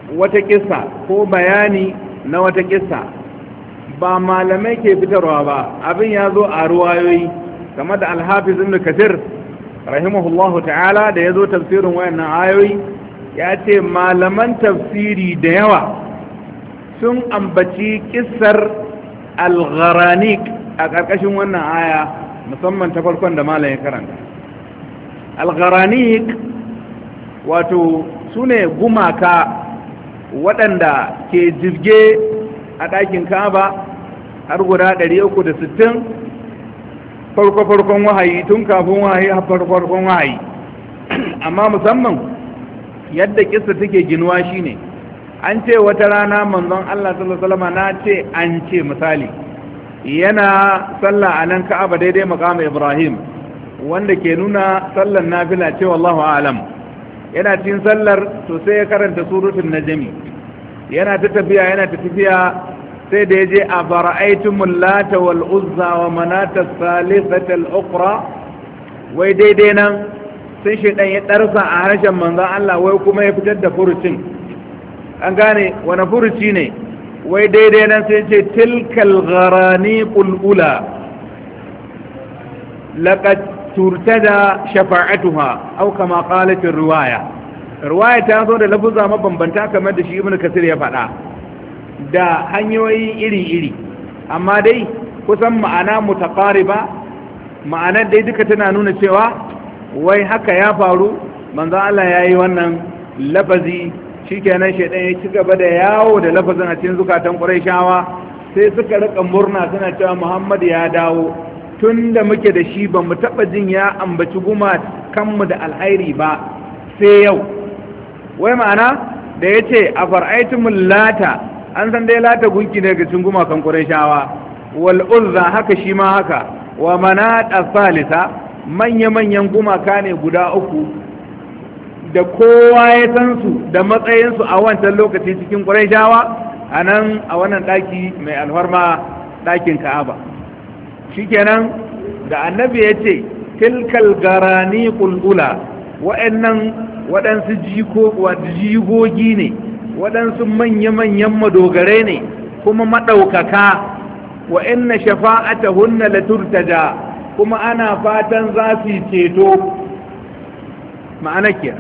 wata kissa ko bayani na wata kissa ba malamai ke fitarwa ba abin ya zo a ruwayoyi game da alhafiz ibn kasir rahimahullahu ta'ala da ya zo tafsirin wayannan ayoyi ya ce malaman tafsiri da yawa sun ambaci kissar al-gharanik a ƙarƙashin wannan aya musamman ta farkon da malam ya karanta al-gharanik wato su ne gumaka waɗanda ke jirge a ɗakin kaba har guda 360 farko-farkon wahayi tun kafin wahayi har farko-farkon wahayi amma musamman yadda kisa take ginuwa shine an ce wata rana manzon Allah sallallahu alaihi wasallam na ce an ce misali yana sallah a nan ka'aba daidai maqam Ibrahim wanda ke nuna sallar nafila ce wallahu a'lam yana cikin sallar to sai ya karanta suratul najmi yana ta tafiya yana ta tafiya sai da yaje a bara'aytumul lata wal uzza wa manata thalithata al ukhra wai daidai nan sai shaidan ya darsa a harshen manzon Allah wai kuma ya fitar da furucin an gane wani furuci ne wai daidai nan sai ce tilkal gharani qulula laqad turtada shafa'atuha aw kama qalat riwaya riwaya ta zo da lafuza mabambanta kamar da shi ibnu kasir ya faɗa da hanyoyi iri-iri amma dai kusan ma'ana mutaqariba ma'anar dai duka tana nuna cewa wai haka ya faru manzo Allah yayi wannan lafazi shikenan shedan ya ci gaba da yawo da lafazin a cikin zukatan Qurayshawa sai suka rika murna suna cewa Muhammad ya dawo tun da muke da shi ba mu taɓa jin ya ambaci guma kanmu da alhairi ba sai yau wai ma'ana da ya ce a far'aitumul lata an san dai lata gunki daga cikin gumakan ƙurashawa wal uzza haka shi ma haka wa manata salisa manya-manyan gumaka ne guda uku da kowa ya san su da matsayinsu a wancan lokaci cikin ƙurashawa a nan a wannan ɗaki mai alfarma ɗakin ka'aba shikenan da annabi ya ce tilkal garani kulkula wa'annan waɗansu jigogi ne waɗansu manya-manyan madogarai ne kuma maɗaukaka wa'anna shafa'ata hunna la turtaja kuma ana fatan za su yi ceto ma'ana kira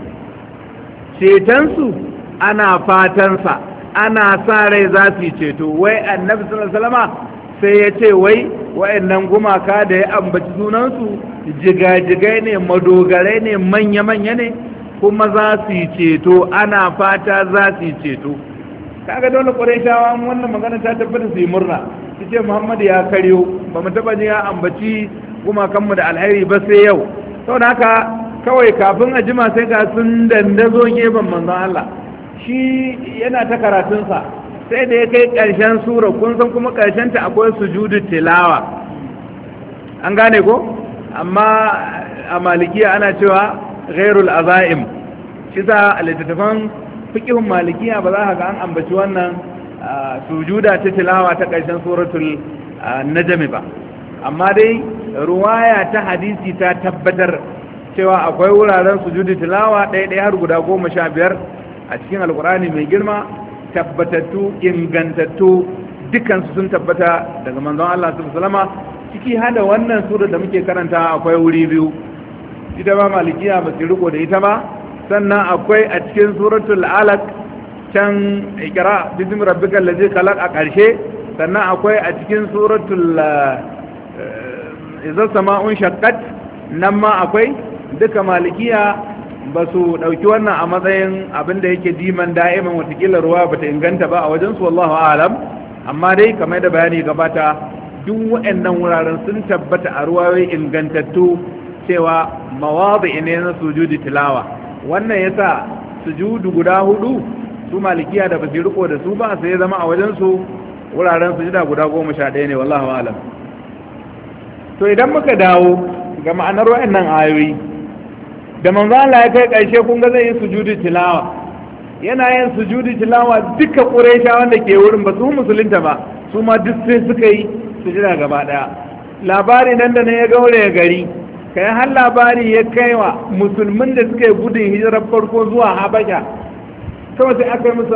cetonsu ana fatansa ana sa rai za su yi ceto wai annabi sallallahu alaihi sai ya ce wai wa'annan gumaka da ya ambaci sunansu jigajigai ne madogarai ne manya-manya ne kuma za su yi ceto ana fata za su yi ceto kaga dole ƙwarai wannan magana ta tabbata su yi murna su ce muhammadu ya karyo ba mu taɓa ya ambaci gumakanmu da alheri ba sai yau sau da haka kawai kafin a jima sai ga sun dandazo gefen manzon Allah shi yana ta karatunsa sai da ya kai ƙarshen sura kun san kuma ta akwai sujudu tilawa an gane ko amma a malikiya ana cewa ghairul azaim shi sa a littattafan fikihun malikiya ba za ka ga an ambaci wannan sujuda ta tilawa ta ƙarshen suratul najmi ba amma dai ruwaya ta hadisi ta tabbatar cewa akwai wuraren sujudu tilawa ɗaya ɗaya har guda goma sha biyar a cikin alkurani mai girma tabbatattu ingantattu dukansu sun tabbata daga manzon Allah sallama ciki hada wannan sura da muke karanta akwai wuri biyu ita ba malikiya ba su riko da ita ba sannan akwai a cikin suratul alaq can ikra bismi rabbikal ladzi khalaq a karshe sannan akwai a cikin suratul idza sama'un shaqqat nan ma akwai duka malikiya ba su ɗauki wannan a matsayin abin da yake diman da'iman watakila ruwa ba ta inganta ba a wajensu wallahu alam amma dai kamar da bayani gabata duk waɗannan wuraren sun tabbata a ruwayoyi ingantattu cewa mawazi ne na sujudi tilawa wannan yasa sujudu guda hudu su malikiya da ba su riko da su ba sai ya zama a wajensu wuraren sujuda guda goma sha ɗaya ne wallahu alam to idan muka dawo ga ma'anar waɗannan ayoyi da manzo Allah ya kai ƙarshe kun ga zai yi sujudi tilawa yana yin sujudi tilawa duka ƙuraisha wanda ke wurin ba su musulunta ba su ma duk sai suka yi sujida gaba ɗaya labari nan da nan ya gaure ya gari kai har labari ya kai wa musulmin da suka yi gudun hijirar farko zuwa habasha kawai sai aka yi musu